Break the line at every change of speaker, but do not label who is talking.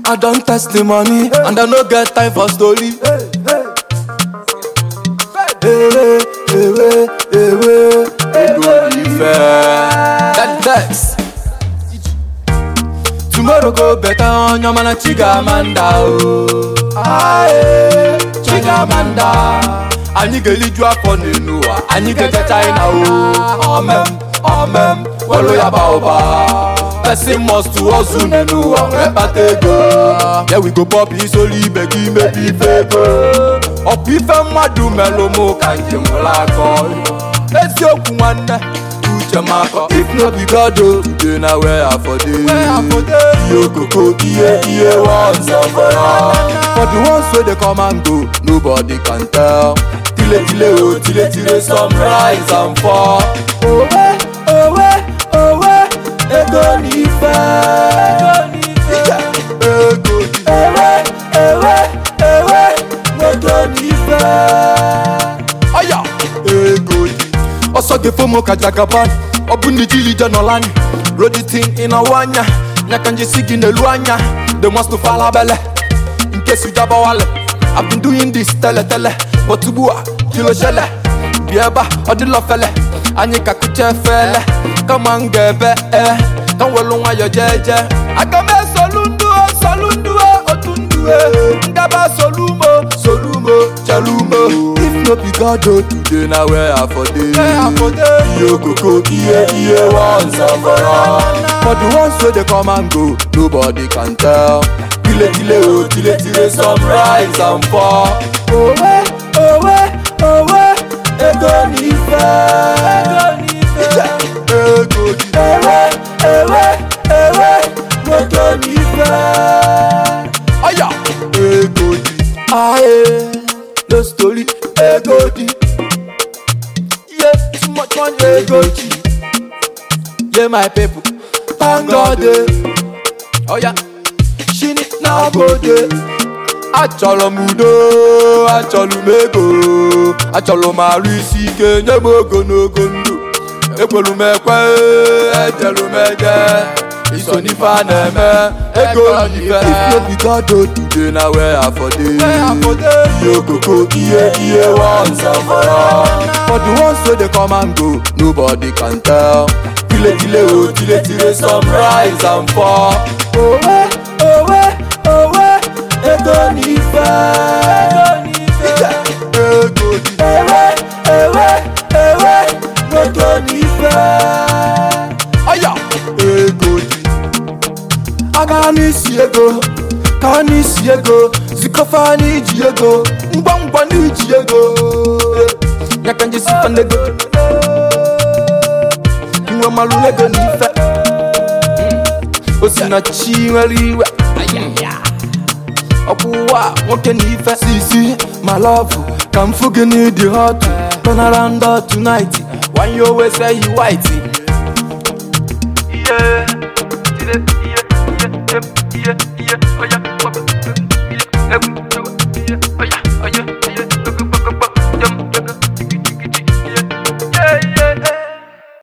I don test the money and I no get time for story. Ewe, ewe, ewe, ego ife. That text. Tomorrow go better on your man Chigamanda oh. Aye, Chigamanda. Anyị ga-eliju afọ n'elu ụwa, anyị ga-eje China o. Omem, omem, welu ya ba ụba. Person must hustle n'elu ụwa wee kpata ego. Yeah, we go pop isoli ibe gị mebi ife ego. Ọ bụ ife mmadụ melụ mụ ka njem ụlọ akọ. Eziokwu nwanne, uche m akọ. If no be God o, today na where I for dey. Iye okoko, iye iye once and for all. For the ones wey dey come and go, nobody can tell. Tile tile o, tile tile some rise and fall. Owe, owe, owe, ego n'ife. Ije, Ego di. Ewe, ewe, ewe, ego n'ife. Ọya, ego di. ọsọ ga-efo m ka jagaban ọ bụ ndị jiri ije nọlani roditin ịnọwụ anya nya ka njisi gị n'elu anya the must to fall abele nke sujabawale I've been doing this tele tele but ugbu a kilo shele bi ebe a ọ dịlọ fele anyị ka kụcha efele kama m ga-ebe e ka m welu nwayọ jeje aga m esolu ndụ o solu ndụ o otu ndụ e ngaba solumo solumo chelumo if no be God o today na where I for dey iye okoko iye iye once and for all for the ones wey dey come and go nobody can tell tile tile o tile tile some rise and fall owe owe owe ego n'ife Ije, ego di ewe ewe ewe ego n'ife ọya ego di aye no story ego di yeah too much money ego di yeah my people thank God eh. ọya shini na gode achọrọ m udo achọrọ m ego achọrọ m arụ isi ike nye m ogologo ndụ ekwelu m ekwe ejelu m eje iso n'ife a na-eme ego n'ife if no be God o today na where I for dey iye okoko iye iye once and for all for the ones wey dey come and go nobody can tell tile tile o tile tile some rise and fall owe owe owe ego n'ife Ije, ego di ewe ewe ewe ego n'ife ọya ego di aga n'isi ego ka n'isi ego zikọfa n'iji ego ngwa ngwa n'iji ego ya ka nje sifa n'ego nwe malụ n'ego n'ife o si na chi nwere iwe ọkwụwa nwoke na ife sisi ma lọvụ ka m fụ gị n'ịdị hot turn around tonight why you always say you white
Yeah, yeah, yeah, yeah, yeah.